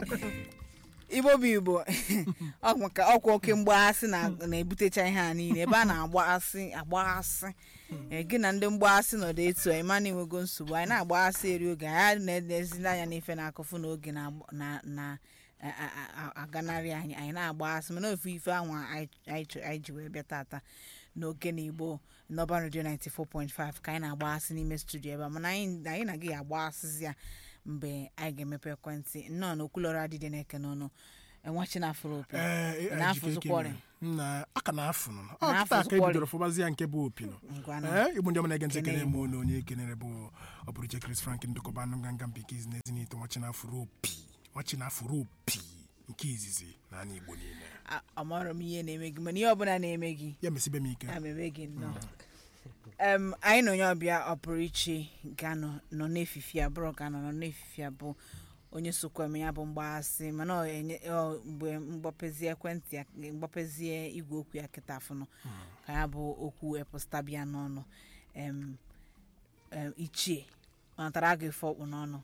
igbo bụ igbo ọ maka ọkwa oke mgbaghasị na- na-ebutecha ihe a niile ebe a na-agbaghasị agbaghasị ee, gị na ndị mgbaghasị nọdụ etu a ịma na enwego nsogbu anyị na-agbaghasị eri oge anyị na-edezili anya n'ife na-akụfu n'oge na- na- na a- a- a- aganarị anyị anyị na-agbaghasị mana ofu ife ahụ anyị anyị chọ- anyị ji wee bịa tata n'oge na igbo n'ọba redio 94.5 ka anyị na-agbaghasị n'ime studio ebe a mana anyị anyị na gị agbaghasịzi ya mgbe anyị ga-emepe ekwentị nnọọ na okwulọrọ adịdị na-eke n'ọnụ enwechi na afụrụ opi Ee, Ị na-afụzi kwọrị? na aka na-afụ nụ ọ Na-afụzi kịta ka kwọrị? ebidoro fụbazi nke bụ opi nụ Ngwanụ. ee igbo ndị ọma na-ege ntị Kene ekene Igbo. m olu onye ekenere bụ ọbụrụche Chris Frank ndụkọba anụ nganga mpikiz na ezinito nwachi na afụrụ opi nwachi na afụrụ opi nke izizi na ana igbo niile A- amarọ m ihe na-eme gị mana ihe ọbụla na-eme gị ya mesibe m ike ya meme gị nnọọ Em, anyị na onye ọbịa ọ pụrụ iche ga-anọ nọ n'efifi a bụrụ ga-anọ nọ n'efifi a bụ onye sokwa eme ya bụ mgbaghasị mana ọ enye- ọ mgbe mgbapezie ekwentị ya mgbapezie igwe okwu ya kịta afụnụ ka ya bụ okwu epụstabịa n'ọnụ em, em, ichie ọ natara gị ife ọkpụ n'ọnụ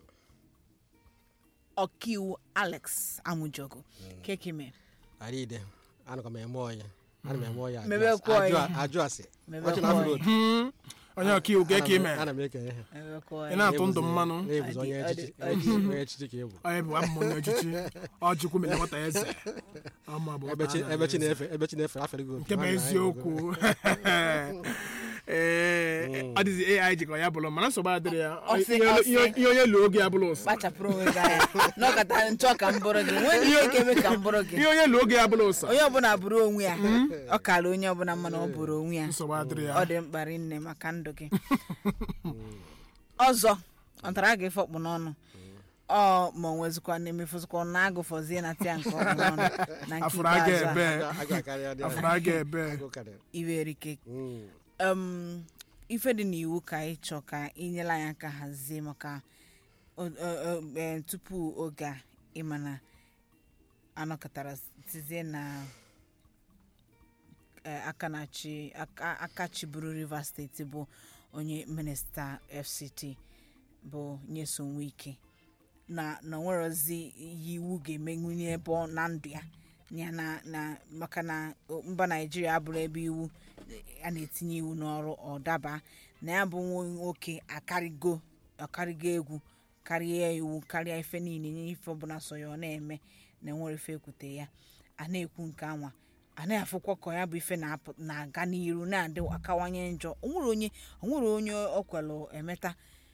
ọkaiwu alex amụjogo kekime aride anụkwa m eme ọya ana m eme ọya ajụ Mebe asị- kwa ajụ- ọya. ajụ asị Mebe Ọchị kwa na-afụrụ ọya. opi. Hmm, onye ọka iwu ga-eke ime ana m eke ihe ị na-atụ ndụ mmanụ na-ebuzi onye Ọ dị- echichi ọ dị- onye echichi ka ebu onye bụ amụmụ onye ọchịchị ọchukwu mere nwata eze ọma bụ ebe chi nwata ebe chi eze. na-efe ebe chi na-efe afere gị opi nke bụ nwanne anyị eziokwu ee ọ dịzi ai jikọ ya bụrụ mana nsogbu adịrị ya Ọ sị- Ihe- ọ sị. ihe ihe onye lụọ oge ya bụrụ ụsa kpachapụrụ onwe gị anya n'ọkata nchọ ka m bụrụ gị nwee ihe ga-eme ka m bụrụ gị ihe onye lụọ oge ya bụrụ ụsa onye ọbụla bụrụ onwe ya ọ kara onye ọbụla mana ọ bụrụ onwe ya nsogbu adịrị ya ọ dị mkpa rinne maka ndụ gị ọzọ ọ tara gị fọkpụ n'ọnụ ọ ma ọ nwezikwa na emefuzikwa na agụfọzie na tia nke ọkpụ n'ọnụ na nke afụrụ aga ikpeazụ a, ebe Agụ- agụ akarịa dị afụrụ aga ebe agụ karịa. iwe erike Mm. um, ife dị n'iwu ka anyị chọ ka inyela anyị aka hazie maka o- o- o- eh, tupu oge a ịma na anọkọtara tizie na eh, aka na-achị aka aka chịburu rivers steeti bụ onye minista fct bụ nyeso ike na na nwerozi ihe iwu ga-emenwunye ebe ọ na ndụ ya ya na na maka na o- mba naijiria abụrụ ebe iwu a na-etinye iwu n'ọrụ ọ daba na ya bụ nwa nwoke akarịgo akarịgo egwu karịa iwu karịa ife niile nye ife ọbụla so ya ọ na-eme na enwere ife ekwute ya a na-ekwu nke anwa a na-afụkwa ka ya bụ ife na-apụ- na-aga n'iru na-adị akawanye njọ onwere onye onwere onye ọ kwelụ emeta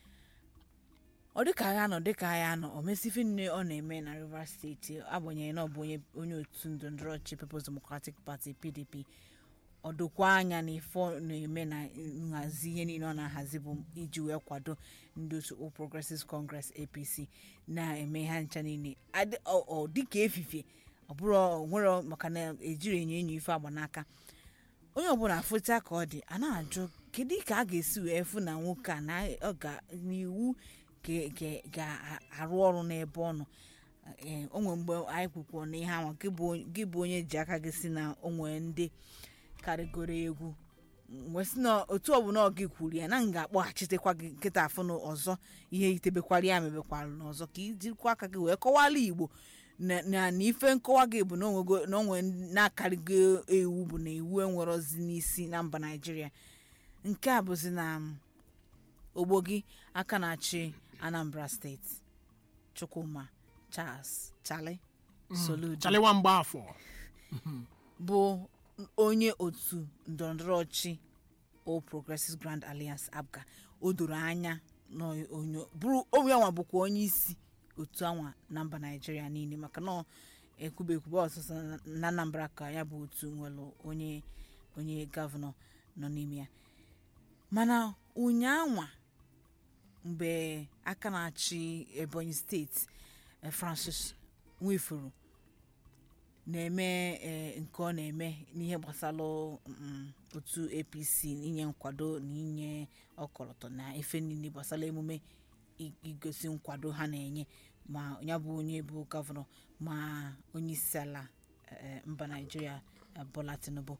ọ dịka agha nọ dịka agha nọ o mesi ife niile ọ na-eme na rivers steeti agbanyeghị na ọ bụ onye onye otu ndọrọndọrọ ọchịchị peoples democratic party pdp ọ dokwa anya na ife ọ na-eme na nhazi ihe niile ọ na-ahazi bụ iji wee kwado ndị otu All Progressives Congress apc na-eme ha ncha niile Adị- ọ ọ dịka efifie ọ bụrụ ọ nwere maka na ejiri enyo enyo ife agba n'aka onye ọbụla afụcha ka ọ dị a na-ajụ kedu ka a ga-esi wee fụ na nwoke a na ọ ga n'iwu ga- ga- ga-arụ ọrụ n'ebe ọ nọ Ee, o nwere mgbe anyị kwukwuo na ihe anwa gị bụ onye- gị bụ onye ji aka gị si na o nwere ndị karịgoro egwu wee sị na otu ọbụla ọ gị kwuru ya na m ga-akpọghachitekwa gị nkịta afụ na ọzọ ihe itebekwara ya mebekwara n'ọzọ ka ijikwa aka gị wee kọwala igbo na na na ife nkọwa gị bụ na onwego na onwe na-akarịgo iwu bụ na iwu enwerozi n'isi na mba naijiria nke a bụzi na um, ogbo gị aka na-achị anambra steeti chukwuma charles chale soludo chaliwa mgba afọ bụ onye otu ndọrọndọrọ ọchị All Progressives Grand Alliance APGA o doro anya na onye bụrụ onye nwa bụkwa onye isi otu anwa na mba naijiria niile maka na ekwube ekwube ọsụsọ na- na anambra ka ya bụ otu nwere onye onye gọvanọ nọ n'ime ya mana ụnyaanwa mgbe aka na-achị ebonyi steeti eh, francis nwifuru na-eme eh, nke ọ na-eme n'ihe gbasara mm, otu apc inye nkwado na inye ọkọlọtọ na efe niile gbasara emume i- igosi nkwado ha na-enye ma ya bụ onye bụ gọvanọ ma onye isi ala eh, mba naijiria eh, bola tinubu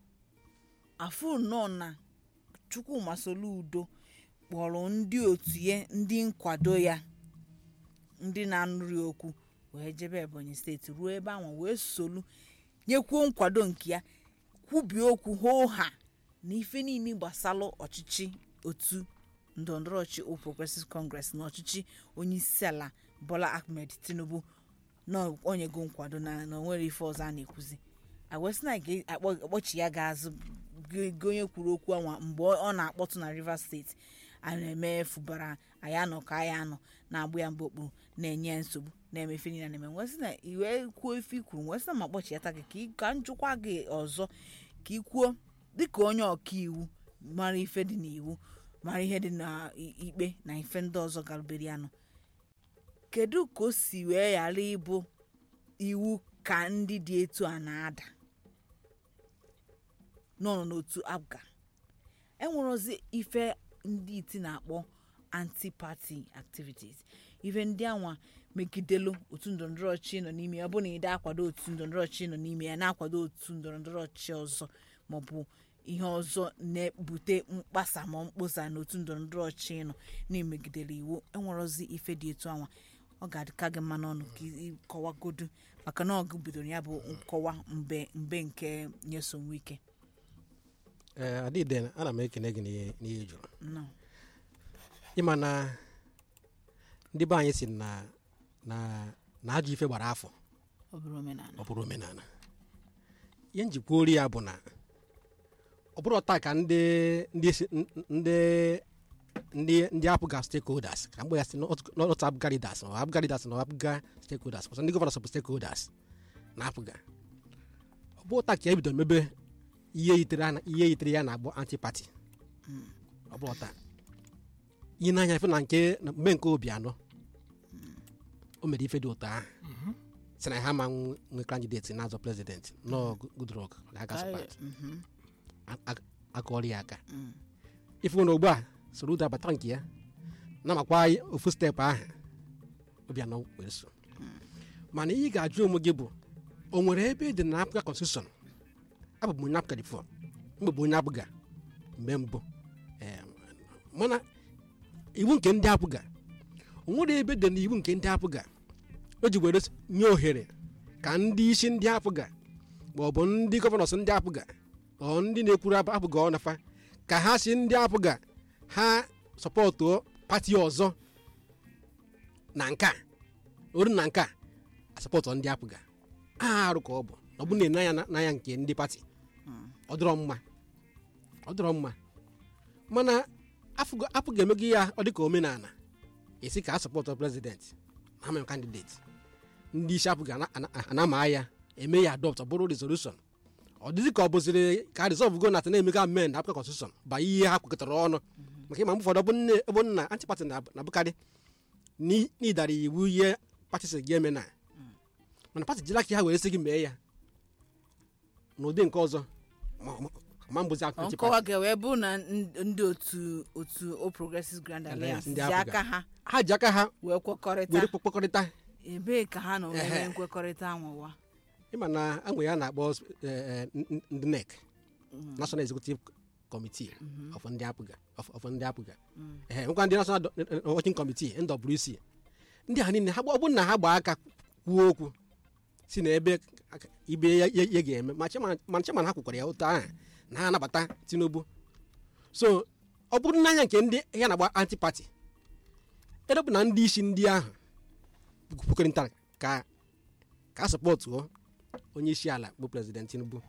afụ nnọọ na chukwuma soludo kpọrọ ndị otu ya ndị nkwado ya ndị na-anụrụ ya okwu wee jebe ebonyi steeti ruo ebe ahụ wee solu nyekwuo nkwado nke ya kwubie okwu hoo ha na ife niile gbasalụ ọchịchị otu ndọrọndọrọ ọchị All Progressives Congress na ọchịchị onye isi ala Bola Ahmed Tinubu na onyego nkwado na na onwere ife ọzọ a na-ekwuzi agwesị na ga-akpọchi ya ga-azụ gị onye kwuru okwu anwa mgbe ọ na-akpọtụ na Rivers steeti a na-eme fụbara anyị anọ ka anyị anọ na-agbụ ya mgbe okpuru na-enye ya nsogbu na-eme ife niile na-eme nwesị na iwe kwuo ife i kwuru nwesị na ma kpọchiata gị ka ị- ka njụkwa gị ọzọ ka ị kwuo dịka onye ọka iwu mara ife dị n'iwu mara ihe dị n'ikpe na ife ndị ọzọ galụberi anụ kedu ka o si wee ghara ịbụ iwu ka ndị dị etu a na-ada nọ n'otu abga enwerozi ife ndị iti na-akpọ anti-party activities ife ndị anwa megidelu otu ndọrọndọrọ ọchị nọ n'ime ya ọ bụ na ide akwado otu ndọrọndọrọ ọchị nọ n'ime ya na-akwado otu ndọrọndọrọ ọchị ọzọ maọbụ ihe ọzọ na-ebute mkpasa ma mkposa n'otu ndọrọndọrọ ọchị nọ na-emegidere iwu enwerozi ife dị etu anwa ọ ga-adịka gị mma n'ọnụ ka ịkọwagodu maka na ọgụ bidoro ya bụ nkọwa mbe mbe nke nyesom wike ee adịde ana m ekene gị n'ihe n'ihe ị jụrụ nọ ịma na ndị be anyị si na na na ajọ ife gbara afọ ọ bụrụ omenala ọ bụrụ omenala ihe njikwa ori ya bụ na ọ bụrụ taa ka ndị ndị si- ndị ndị ndị apụga stakeholders ka mgbe ya si n'otu apụga leaders ma apụga leaders na apụga stakeholders ọsọ ndị gọvanọ bụ stakeholders na apụga ọ bụ taa ka e bido mebe ihe yitere ya na- ihe yitere ya na-agbọ antipati ọ bụ taa ihe n'anya ife na nke na mgbe nke obi anọ o mere ife dị ụtọ ahụ si na ha ma nwe kandideti na-azọ prezidenti nọ Goodluck ga aga sọpat Mhm. akọrọ ya aka Mm. ife nwere ugbu a soro ụda bata nke ya na-amakwa ofu steepụ ahụ obianọ were so mana ihe ị ga-ajụ onwe gị bụ o nwere ebe dị na Africa constitution abụ m onye Africa before mgbe bụ onye abụga mgbe mbụ Ee, mana iwu nke ndị abụga o nwere ebe dị na iwu nke ndị abụga o ji were nye ohere ka ndị isi ndị abụga ma ọ bụ ndị gọvanọs ndị abụga ọ ndị na-ekwuru abụ- abụga ọnafa ka ha si ndị apụga ha sọpọtụ pati ọzọ na nka oru na nka asọpọtụ ndị apụga arụ ka ọ bụ ọ bụ na anya n'anya nke ndị pati ọ dịrọ mma ọ dịrọ mma mana afụga- apụga emego ya ọ dịka omenala esi ka a sọpọtụ prezidenti na ama kandideti ndị isi apụga ana- ana- anama ya eme ya adọpt ọ bụrụ resolushon ọ dịzị ka ọ bụziri ka rizọv go nata na-emega amen na Africa constitution ba ihe ha kwekọtara ọnụ maka ịma mgbe ụfọdụ ọ bụ nne ebe nna antipati na-abụkarị n'i- n'ịdara iwu ihe pati si gị eme na mana pati jiri aka ha were sị gị mee ya n'ụdị nke ọzọ ma- ma- ma mbụzi nkọwa antipati ga-wee bụ na n- ndị otu otu All Progressives Grand Alliance ndị ji Afrịka. aka ha ha ji aka ha wee kwekọrịta were kpọkọrịta ebee ka ha nọ wee Ehe. nwee nkwekọrịta anwụwa ịma na anwe ya na-akpọ eh, eh, n- ndị NEC National Executive Committee of ndị apụga of of ndị apụga ehe nkwa ndị National Do- eh, eh, Working Committee NWC ndị ha niile ha gba- ọ bụrụ na ha gbaa aka kwuo okwu si na ebe aka- ibe ya ya- ya ga-eme ma chairman- ma chairman ha kwukwara ya ụtọ ahụ na ha anabata Tinubu so ọ bụrụ n'anya nke ndị ya na-agba antipati edebụ na ndị isi ndị ahụ kwukọrịtara ka ka a sọpọtụọ onye isi ala bụ prezident Tinubu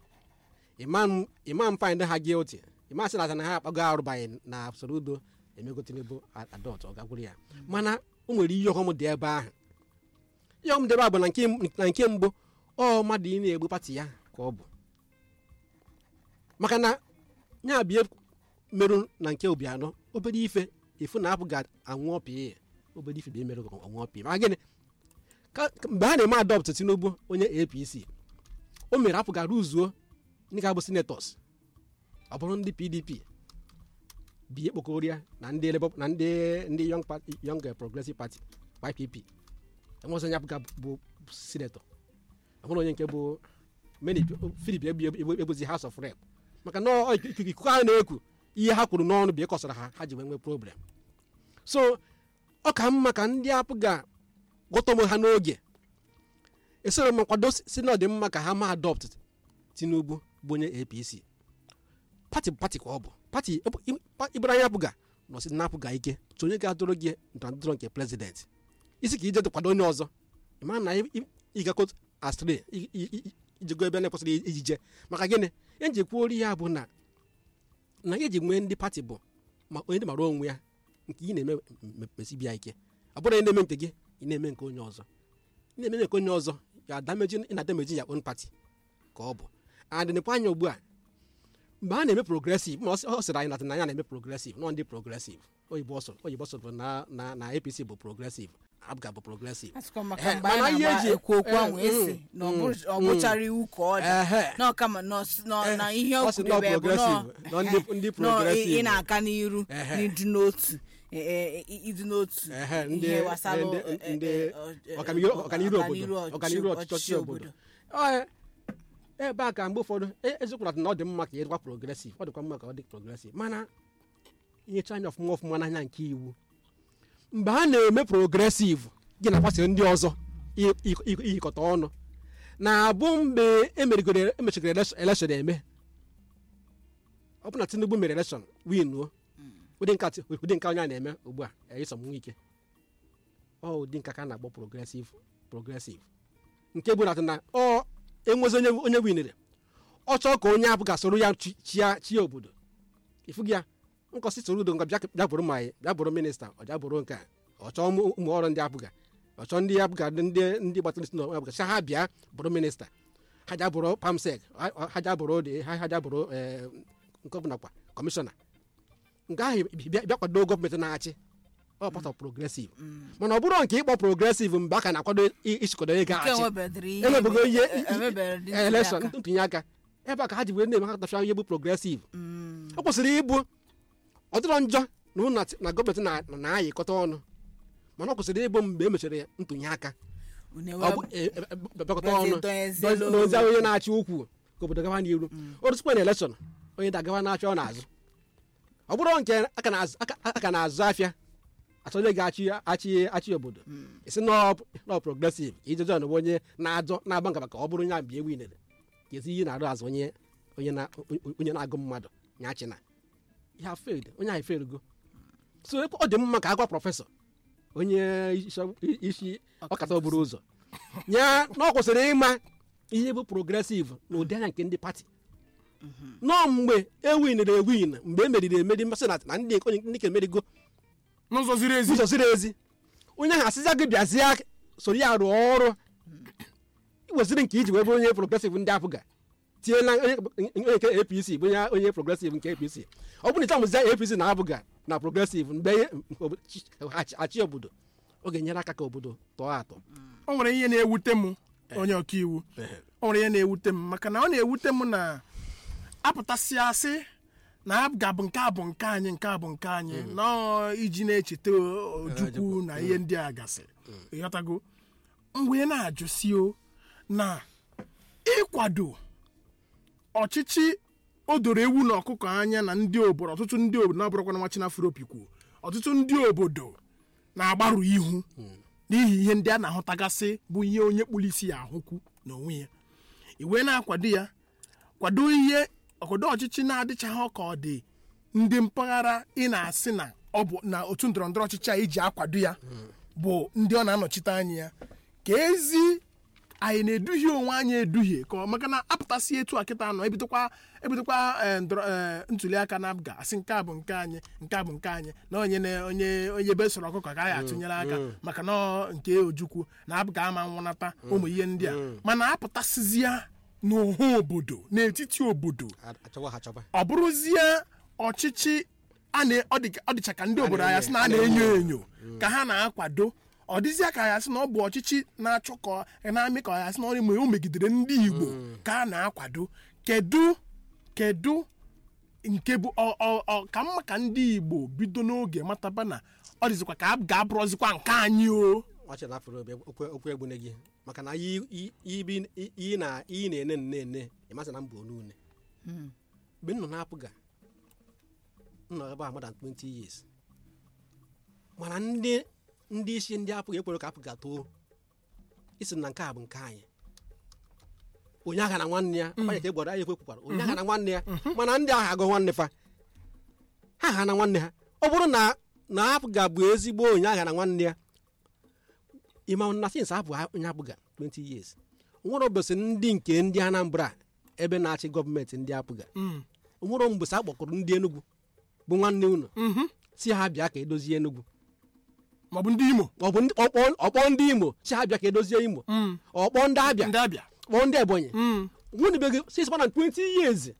imam imam find ha guilty imam sị na na ha akpago arụbaghị na usoro udo emego Tinubu adọt ọ gakwuru ya mana o nwere ihe ọghọm dị ebe ahụ ihe ọghọm dị ebe ahụ bụ na nke m- na nke mbụ ọ mmadụ ị na-egbu pati ya ka ọ bụ maka na ya bie merụ na nke Obianọ obere ife efu na apụ ga-anwụ ọpị obere ife bịa mere ọnwụ ọpị maka gịnị ka ka- mgbe a na-eme adọpt Tinubu onye APC o mere apụ ga ruzuo ndị ga-abụ senators ọ bụrụ ndị PDP bi ekpokọrịa na ndị Labour na ndị ndị Young Party Young Progressive Party YPP enwezi onye apụga bụ senator ọhụrụ onye nke bụ many Philip egbu egbu egbuzi House of Rep maka na ọ ikuku ikuku ha na-ekwu ihe ha kwuru n'ọnụ bụ ịkọsara ha ha ji wee nwee problem so ọ ka mma ka ndị apụga gwọta onwe ha n'oge esoro m nkwado si si na ọ dị mma ka ha ma adopt tinubu bụ onye apc pati bụ pati ka ọ bụ pati ibere anya apụga nọsi na apụga ike so onye ga-adụrụ gị ndọrọndọrọ nke prezident isi ka ije kwado onye ọzọ ị mara na ịgakọ astre ijego ebe na-ekwesịrị ijije maka gịnị ihe nji kwuo ori ya bụ na na ya eji nwee ndị pati bụ ma onye dị mara onwe ya nke ị na-eme mesibia ike ọ bụrụ ị na-eme nke gị ị na-eme nke onye ọzọ ị na-eme nke onye ọzọ ya adameji ị na-adameji ya own party ka ọ bụ adịnịkwa anya ugbu a mgbe a na-eme progresiv ma ọ sịrị anyị na anya na-eme progresiv nọ ndị progresiv oyibo ọsọ oyibo ọsọ bụ na na na apc bụ progresiv abga bụ progresiv asịkwa maka Eh, mgbe mana anyị ihe na-agba eji- ekwu okwu ahụ eh, esi mm, na ọ mm, bụrụ- ọ mm. bụchara iwu ka ọ dị Ehe. na ọkama na ọs- na- na ihe ọ o sị kwuru nọ ebe bụ progressive, nọ- nọ ndị- ndị nọ ị- ị progressive. na-aga n'iru Ehe. n'ịdị n'otu eh, eh, ịdị n'otu Ehe, ndị- ihe gbasara ndị- eh, eh, ndị eh, eh, ọkaniru eh, ọkaniru obodo ọchịchị- ọkaniru ọchịchị obodo Ọ, ebe a ka mgbe ụfọdụ e- eziokwu na ọ dị mma ka ịdịkwa progresiv ọ dịkwa mma ka ọ dị progresiv mana inyecha anya ọfụma ọfụma n'anya nke iwu mgbe a na-eme progresiv gị na-agbasiri ndị ọzọ i- i- i- iyikọta ọnụ na-abụ mgbe emerigoro emechigoro elekshọn eme ọ bụ na tinubu mere elekshọn winuo ụdị nka ti- ụdị nka onye a na-eme ugbu a eyisom nwa ike ọ ụdị nka ka a na-akpọ progresiv progresiv nke bụ na na ọ enwezi onye onye winere ọ chọọ ka onye abụ ga-soro ya chi- chia chia obodo ifu gị ya nkọsi soro udo nga bịa bịa bụrụ ma anyị bịa bụrụ minista ọ bịa bụrụ nke a ọ chọọ ụmụ ụmụ ọrụ ndị abụga ọ chọọ ndị abụga ndị ndị gbatara isi n'ọnwa abụga sị ha bịa bụrụ minista ha ja bụrụ pamsek ha- ha ja bụrụ dị ha ha ja bụrụ eh, nke ọbụla kwa kọmishọna nke ahụ bịa bịa kwado gọọmenti na-achị ọ pata progresiv mana ọ bụrụ nke ịkpọ progresiv mgbe a ka na-akwado i- ichịkọdo ego nke achị enwebedịrị ihe enwebugo ihe e- e- emebere dị ntuli elekshọn aka. ntụnye aka ebe a ka ha ji wee na-eme ha tafia ihe bụ progresiv Mm. ọ kwụsịrị ịbụ ọ dịrọ njọ na ụnụ na- na gọọmenti na- na- na-ayịkọta ọnụ mana ọ kwụsịrị ịbụ mgbe e mechara ntụnye aka Unu ọ bụ enwe- e- e- e- bịakọta Bịazie ọnụ donyezie dozie n'olu. onye na-achị ukwu ka obodo gawa n'iru o rusikwa na elekshọn onye da-agawa na-achị ọ na-azụ ọ bụrụ nke aka na-azụ- aka- aka na-azụ afịa achọ onye ga-achị achị achị obodo isi nọ progresiv ka ije jon bụ onye na-azọ na-agba nkaba ka ọ bụrụ nya mgbe ewu inere ka ezi ihe na-arụ azụ onye onye na onye na-agụ mmadụ nyachi na ihe a failed onye ahụ failgo so ọ dị mma ka agwa prọfesọ onye isi- isi ọkata buru ụzọ ya na ọ kwụsịrị ịma ihe bụ progresiv na ụdị anya nke ndị pati nọọ mgbe ewinere ewin mgbe emeriri emeri mmasị na na ndị onye ndị ka emerigo n'ụzọ ziri ezi ụzọ ziri ezi onye ahụ asịza gị bịazie soro ya rụọ ọrụ iweziri nke iji wee bụrụ onye progresiv ndị apụga tiela onye onye nke apc bụ onye onye progresiv nke apc ọ bụrụ na ịchamụzi apc na abụga na progresiv mgbe ihe- obodo- chi- achị- achị obodo ọ ga-enyere aka ka obodo tọọ atọ o nwere ihe na-ewute m onye ọkaiwu o nwere ihe na-ewute m maka na ọ na-ewute m na apụtasịa asị na abga bụ nke a bụ nke anyị nke a bụ nke anyị nọọ iji na-echeta o- ojukwu na ihe ndị a gasị ịghọtago m wee na-ajụsi o na ịkwado ọchịchị o doro ewu na ọkụkọ anya na ndị obodo ọtụtụ ndị obodo na-abụrụkwa na nwa chinafropikwu ọtụtụ ndị obodo na-agbarụ ihu n'ihi ihe ndị a na-ahụtagasị bụ ihe onye kpụrụ isi ya ahụkwu n'onwe ya iwe na-akwado ya kwado ihe ọkwado ọchịchị na-adịchaghị ka ọ dị ndị mpaghara ị na-asị na ọ bụ na otu ndọrọ ndọrọ ọchịchị a iji akwado ya bụ ndị ọ na-anọchite anya ya ka ezi anyị na-eduhie onwe anyị eduhie ka ọ maka na apụtasị etu a kịta nọ ebidokwa ebidokwa eh, ndọrọ- eh, ntuli aka na abga asị nke a bụ nke anyị nke a bụ nke anyị na onye na- onye onye be soro ọkụkọ agaghị atụnyere aka maka na ọ nke ojukwu na abga ama nwụnata ụmụ ihe ndị a mana apụtasịzịa n'ọha obodo n'etiti obodo achọwa ha achọba ọ bụrụzie ọchịchị a na- ọ dị- ọ dịcha ka ndị obodo na-enyo- anyị sị na a a na-enyo na-enyo. enyo ka ha na-akwado ọ dịzịa ka ya sị na ọ bụ ọchịchị na-achọ ka ọ- na-amị ka ya sị na ọ dị- o megidere ndị igbo ka a na-akwado kedu kedu nke bụ ọ- ọ- ọ- ka mma ka ndị igbo bido n'oge mataba na ọ dịzikwa ka a ga-abụrụzikwa nke anyị o ọchị na afụrụ obi okwu okwu egbune gị maka na iyi iyi- ibi iyi na iyi na-ene nne ene ịmasị na mba onune mgbe m nọ na-apụga m nọ ebe a more than 20 years mana ndị ndị isi ndị apụga ekwere ka apụga too isi na nke a bụ nke anyị onye agha na nwanne ya ọkwa ya ka e gwara anyị ekwe kwukwara onye agha na nwanne ya mana ndị agha agụ nwanne fa ha agha na nwanne ha ọ bụrụ na na apụga bụ ezigbo onye agha na nwanne ya ịma na sins apụ onye apụga 20 years nwere ụbọchị ndị nke ndị anambra ebe na-achị gọọmenti ndị apụga Mm. nwere mgbesa a kpọkọrọ ndị enugwu bụ nwanne unu Mhm. si ha bịa ka edozie enugwu maọbụ ndị imo ọ bụ ndị- ọkpọ ọkpọ ndị imo si ha bịa ka edozie imo Mm. ọkpọ ndị abịa ndị abịa kpọọ ndị ebonyi Mm. nwunibegi six hundred and twenty years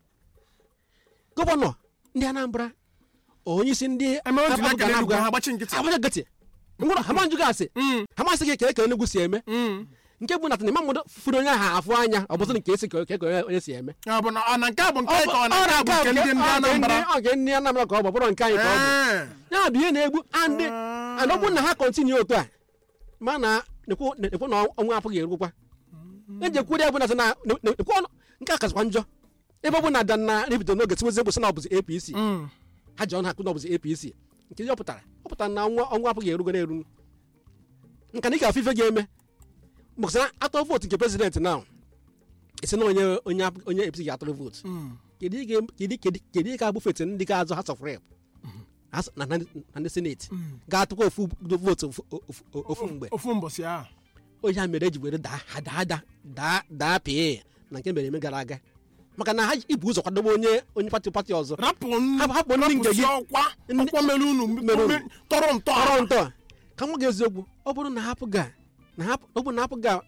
gọvanọ ndị anambra onye isi ndị eme otu Apụga aka na n'enugwu Apụga, ha gbachi nkịtị agbacha nkịtị ngwụrụ ha manjụ gasị Mm. ha masị gị ka eke enugwu si eme Mm. nke bụ natana ịma mmadụ furu onye ahụ afụ anya ọ bụzị nke esi ka eke onye onye si eme ọ bụ na ọ na nke a bụ nke anyị ka ọ na Ọ nke a bụ nke ndị ndị anambra ọ nke ndị anambra ka ọ bụ ọ bụrụ nke anyị ka ọ bụ Ee. ya bụ ihe na-egbu andị Ah. ana ọ bụrụ na ha kọntinu otu a ma na nekwu nekwu na ọnwa apụghị erukwa eji ekwuri ya bụ na sị na nekwu ọnụ nke a kasịkwa njọ ebe ọ bụ na dan na rebido n'oge tiwezi bụ sị na ọ bụzi apc Mm. ha ji ọnụ ha kwụ na ọ bụzi apc nke ihe ọ pụtara ọ pụtara na ọnwa ọnwa apụghị erugo na-eru nka na ị ga-afụ ife ga-eme maka na atọ vootu nke prezidenti na esi na onye onye apụ- onye apc ga-atụrụ vootu Mm. kedu ị ga- kedu kedu kedu ị ga-abụ feti ndị ga-azụ House of Rep House- na na na ndị seneti ga-atụkwa ofu vootu ofu- ofu- ofu mgbe ofu mbọsị ahụ onye ha mere eji were daa ha daa daa daa daa pee na nke mere eme gara aga maka na ha ibu ụzọ kwadobe onye onye pati pati ọzọ rapụ Hapụ- hapụ ndị nke gị. ọkwa Ndị- ọkwa mere unu mere unu. me- tọrọ ntọ ọrụ ntọ ka nwa gị eziokwu ọ bụrụ na hapụ ga na hapụ ọ bụrụ na hapụ ga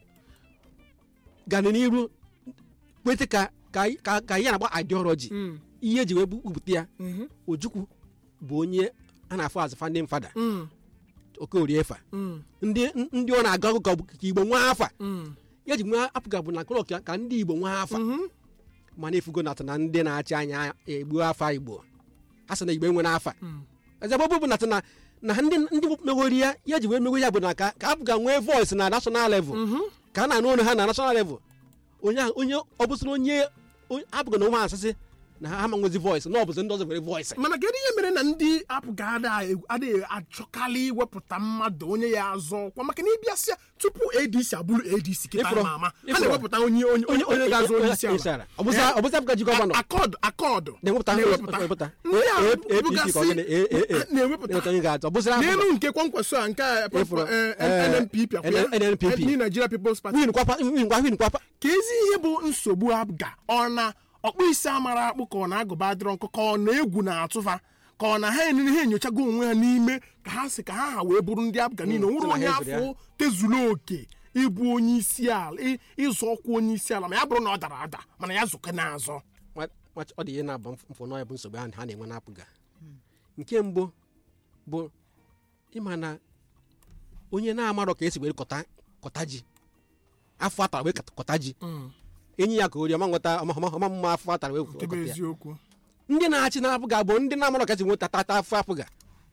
gana n'iru kwete ka ka ka ka ya na-agba ideology Mm. ihe eji wee bupụta ya Mhm. ojukwu bụ onye a na-afụ azụ fandin fada Mm. okorie fa Mm. ndị ndị ọ na-agụ agụ ka ọ bụ ka igbo nwa afa Mm. ya ji nwa apụga bụ na klọk ka ndị igbo nwa afa Mhm. mana efugo nata na ndị na-achị anya egbu afa igbo a sị na igbo enwere afa Mm. ezebe bụ nata na na ndị ndị megori ya ya ji wee megori ya bụ na ka ka apụga nwee voice na national level Mhm. ka a na-anụ ọnụ ha na national level onye ahụ- onye ọ bụsịrị onye onye- apụga na ụmụ asịsị na ha ama nwezi voice na ọ bụzi ndị ọzọ nwere voice mana kedu ihe mere na ndị apụga adịghị achọkarị iwepụta mmadụ onye ya azọ ọkwa maka na ịbịasịa tupu adc abụrụ adc kịta Ịfụrụ- ama ama ha ịfụrụ. na-ewepụta onye onye onye onye ga-azọ onye isi ala ọ bụzi ọ bụzi apụga ji gọvanọ akọdụ akọdụ na-ewepụta na-ewepụta ewepụta ndị a A- A- APC ka ọ bụgasị gịnị? A- A- A- na-ewepụta na-ewepụta onye ga-atọ ọ bụzịrị n'elu nke kwankwaso a nke a Ịfụrụ, eh, eh, NNPP akwa ya? NNPP. Ndị Nigeria People's Party win kwapa win kwa win kwapa ka ezi ihe bụ nsogbu abga ọ na ọkpụ isi amara akpụ ka ọ na-agụba adịrọ nkụ ka ọ na egwu na-atụfa ka ọ na ha enene ha enyochago onwe ha n'ime ka ha si ka ha ha wee bụrụ ndị abga niile Mm, onwere sị na onye ha ezuru ya. afọ tezuru oke ịbụ onye isi ala ị- ịzọ ọkwa onye isi ala ma ya bụrụ na ọ dara ada mana ya zụke na-azọ Nwa- nwa- ọ dị ihe na-aba mfụ n'ọya bụ nsogbu ha ha na-enwe na-apụga nke mbụ bụ ịma na onye na-amarọ ka esi were kọta kọta ji afọ atara wee kọta ji enyi ya ka ori ọma nweta ọma ọma- ọma mma afọ atara wee nke bụ kọta ya eziokwu ndị na-achị na-apụga bụ ndị na-amarọ ka esi nweta tata afọ apụga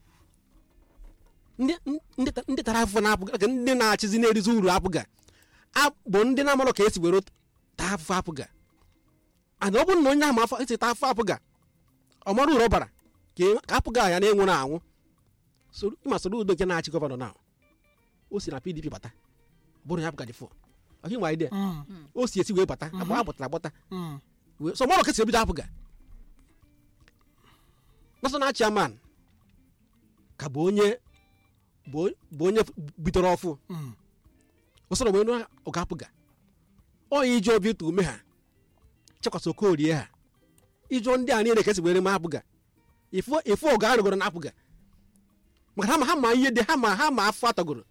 ndị ndị ndị tara afọ na-apụga ka ndị na-achịzi na-erizi uru apụga a- bụ ndị na-amarọ ka esi were taa afọ apụga ana ọ bụrụ na onye ahụ ma afọ esi taa afọ apụga ọ mara uru ọ bara ka e- ka apụga ya na-enwere anwụ Soro- ịma soro udo nke na-achị gọvanọ na o si na pdp bata ọ bụrụ ya apụga dị fọ ọhị nwa ide o si esi wee bata abụ a gbọtara agbọta wee so mara ka esi ebido apụga national chairman ka bụ onye bụ bụ onye bidoro ọfụ ụsọrọ wee nụ ọga apụga onye iji obi ụtọ ume ha chekwasị okorie ha ịjụọ ndị a niile ka esi were ma apụga ifu ifu ọga arụgoro na apụga maka ha ma ha ma ihe dị ha ma ha ma afọ atọgoro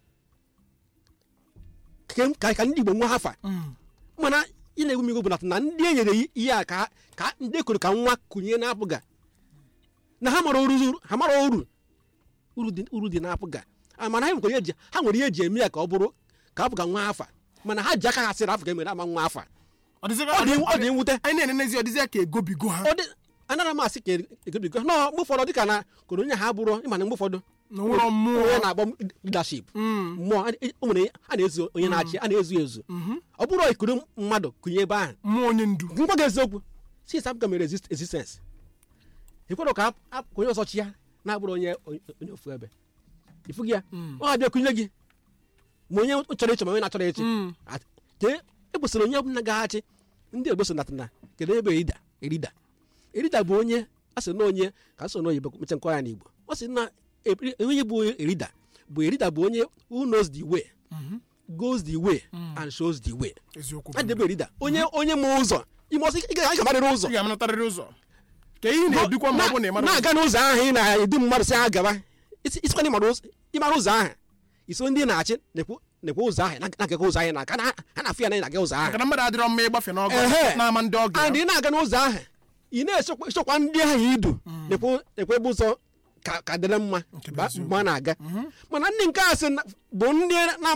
ka ka- ka ndị igbo nwa ha fa mana ị na-egwu m igwu bụ na na ndị e nyere ihe a ka ka ndị ekwuru ka nwa kụnye na-apụga na ha mara uru ha mara uru uru dị uru dị na-apụga Ah, mana ha nwere ihe eji ha nwere ihe eji eme ya ka ọ bụrụ ka apụga nwa afa mana ha ji aka ha sịrị afọ ka emere ama nwa afa ọ dịzịga- ọ dị ọ ọ dị- dị mwute anyị na-enenezi ọ dịzịa ka egobigo ha ọ dị anara m asị ka egobigo nọ mgbe ụfọdụ dịka na koro onye ha bụrụ ịmana mgbe ụfọdụ na nwụrọ mmụọ onye na-akpọ leadership Mm. mmụọ a- o nwere a na-ezu onye na-achị a na-ezu ezu ọ bụrụ ikuru mmadụ kụnye ebe ahụ mmụọ onye ndu ngwa gị eziokwu since Africa mere exist- existence ekwere ka ap- ap- onye ọzọ chi ya na-abụrụ onye onye ofu ebe ifu gị ya ọ ga-abịa kụnye gị ma onye chọrọ ịchọ ma onye na-achọrọ ịchị Mm. At- ke ekwesịrị onye ọbụla ga-achị ndị Igbo so natana kedu ebe erida erida erida bụ onye a sị na onye ka so n'oyibo mecha nkọ ya n'Igbo ọ sị na eri- onye bụ erida bụ erida bụ onye who knows the way goes the way and shows the way eziokwu a debe erida onye onye ma ụzọ ime ọsọ ị ga- ị ga-amarịrị ụzọ ị ga-amanatarịrị ụzọ ka ihe ị na-edukwa ma ọ bụ na ị mara ụzọ. na-aga n'ụzọ ahụ ị na-edu mmadụ si ha gaba isi- isikwa na ịmara ụzọ ịmara ụzọ ahụ iso ndị na-achị na-ekwu na-ekwu ụzọ ahụ na-agaga ụzọ ahụ na-aga na- ha na-afụ ya na ị na-aga ụzọ ahụ maka na mmadụ adịrọ mma ịgbafe n'ọgụ Ehe. na-ama ndị ọgụ and ị na-aga n'ụzọ ahụ ị na-echekwa echekwa ndị ahụ idu na-ekwu na-ekwu ebe ụzọ ka ka dịrị mma Nke bụ ba- eziokwu. mgbe a na-aga mana ndị nke a sị na- bụ ndị na